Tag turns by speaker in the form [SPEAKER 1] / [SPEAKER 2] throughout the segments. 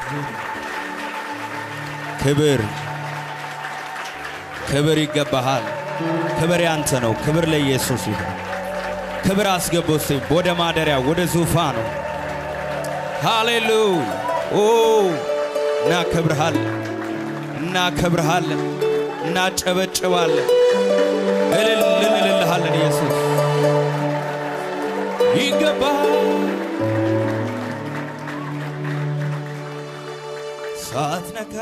[SPEAKER 1] ክብር ክብር ይገባሃል። ክብር ያንተ ነው። ክብር ለኢየሱስ ይሁን። ክብር አስገባው እስቲ ወደ ማደሪያ ወደ ዙፋኑ። ሃሌሉያ ኦ እናከብርሃለን፣ እናከብርሃለን፣ እናጨበጭባለን፣ እልል እንልልሃለን። ኢየሱስ ይገባል። ሳትነካ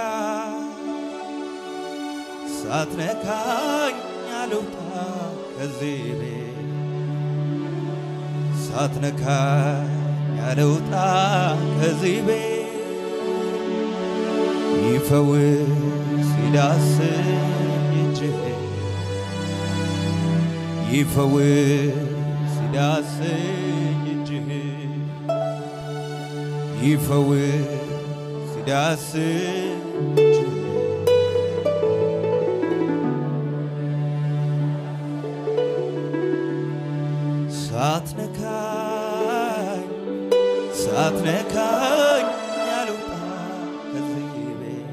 [SPEAKER 1] ሳትነካኝ አልውጣ ከዚህ ቤት ሳትነካኝ አልውጣ ከዚህ ቤት ይፈውስ ይዳስኝ እጅህ ይፈውስ ይዳስኝ እጅህ ይፈውስ ይዳስኝ እጅህ ሳትነካኝ ሳትነካኝ አልውጣ ከዚህ ቤት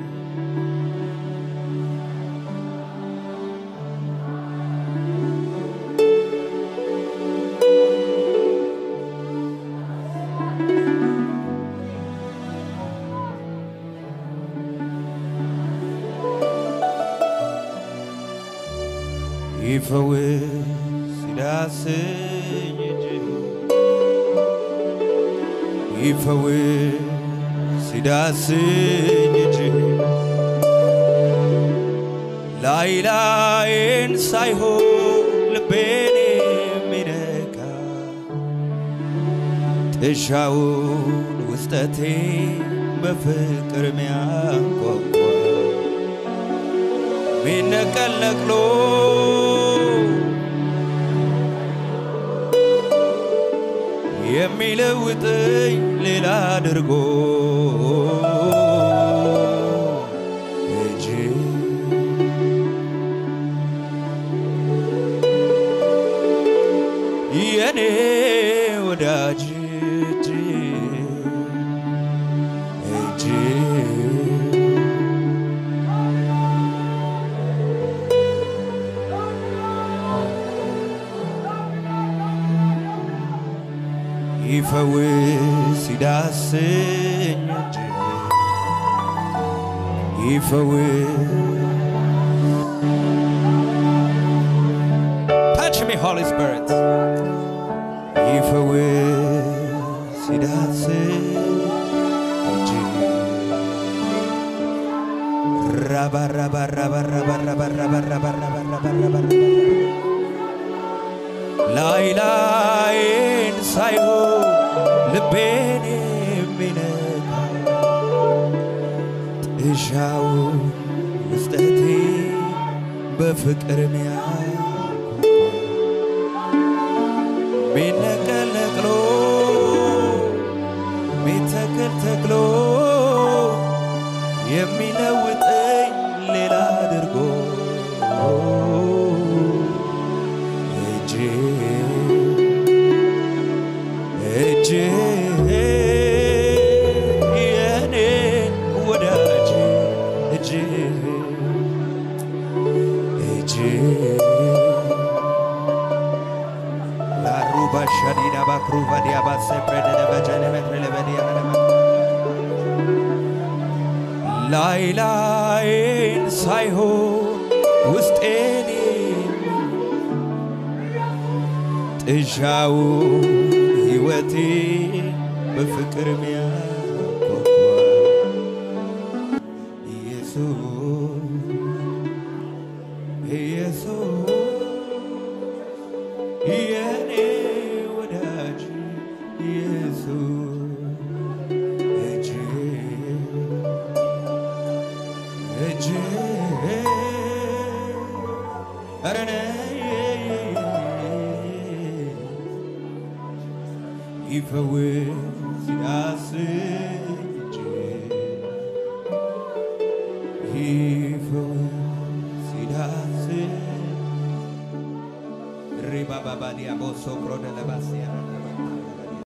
[SPEAKER 1] ይፈውስ ይዳስኝ እጅህ ይፈውስ ይዳስኝ እጅህ ላይ ላይን ሳይሆን ልቤን የሚነካ ጥሻውን ውስጠቴ በፍቅር ሚያንኳኳ ሚነቀል ነቅሎ የሚለውጠኝ ሌላ አድርጎ እጅ የኔ ወዳጅ እጅ እጅ ይፈውስ ይዳስኝ እጅ ይፈውስ Touch me, Holy Spirit. ይፈውስ ይዳስኝ እጅ ራባ ራባ ራባ ራባ ራባ ራባ ራባ ራባ ራባ ራባ ላይ ላይን ሳይሆን ልቤን የሚነካ ጥሻውን ውስጠቴ በፍቅር ሚያንኳኳ ሚነቀል ነቅሎ ሚተክል ተክሎ የሚለውጠኝ ሌላ አድርጎ እጅ እጅ የኔ ወዳጅ እጅ እጅ ላሩባ ሻዲዳ ባክሩቫ ዲያባሰ ፕሬደደ በጀነ መትረ ለበዲያ ላይ ላይን ሳይሆን ውስጤን ጥሻው ሕይወቴ በፍቅር ሚያጓጓ ኢየሱስ ኢየሱስ የኔ ወዳጅ ኢየሱስ እጅ እጅ ኧረ ነይ ይፈውስ ያስኝ እጅ ይፈውስ ይዳስኝ ሪባባባዲያ ቦሶ ክሮደ ለባስያ